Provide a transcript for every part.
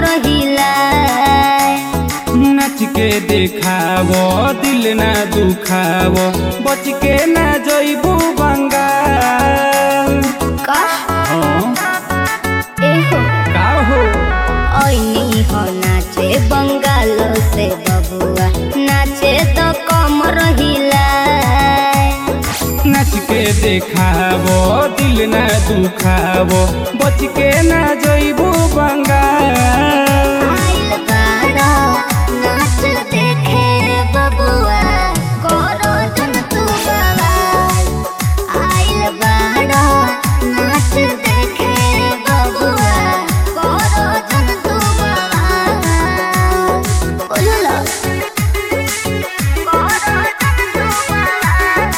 हिला नाच के देखावो दिल ना दुखावो बच के ना जइबू बंगाल का हाँ, एहो का हो ऐनी हो नाचे बंगाल से बबुआ नाचे तो कम रहिला नाच के देखावो दिल ना दुखावो बच के ना जइबू बंगाल आइल बाड़ा नाच देखे बबुआ करो जन तू बवाल आइल बाड़ा नाच देखे बबुआ करो जन तू बवाल बोलो करो जन तू बवाल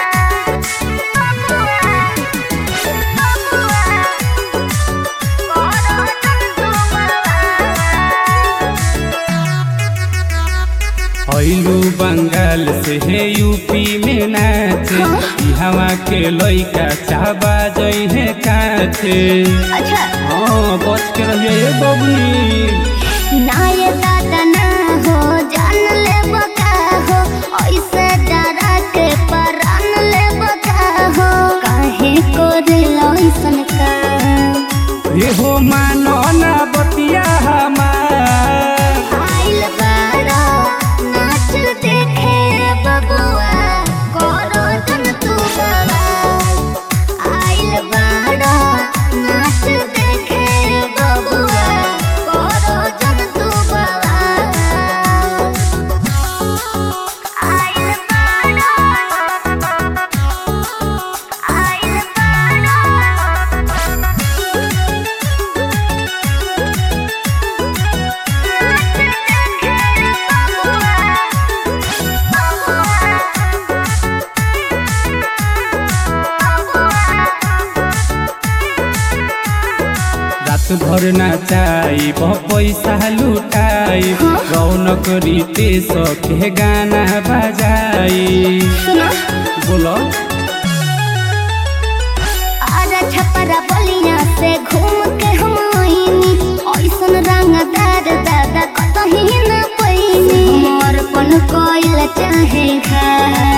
ऐलू बंगाल से है यूपी में नाचे हवा के लइका चाबा जई है काचे अच्छा हाँ बच के रहिए बबनी ना ये दादा ना हो जान ले बका हो ऐसे डरा के परान ले बका हो काहे को दिल ऐसन का ये हो मानो ना बतिया हमार आइल बाड़ा नाच देखे बबुआ करो जन तू बवाल आइल बाड़ा नाच देखे बबुआ करो जन तू बवाल आइल बाड़ा आइल बाड़ा रात भर नाचाई पैसा लुटाई रौनक रीते सखे गाना बजाई बोलो आजा छपरा बलिया से घूम के हम आईनी ऐसन रंगदार दादा कतही न पैनी समर्पण कइल चाहे खा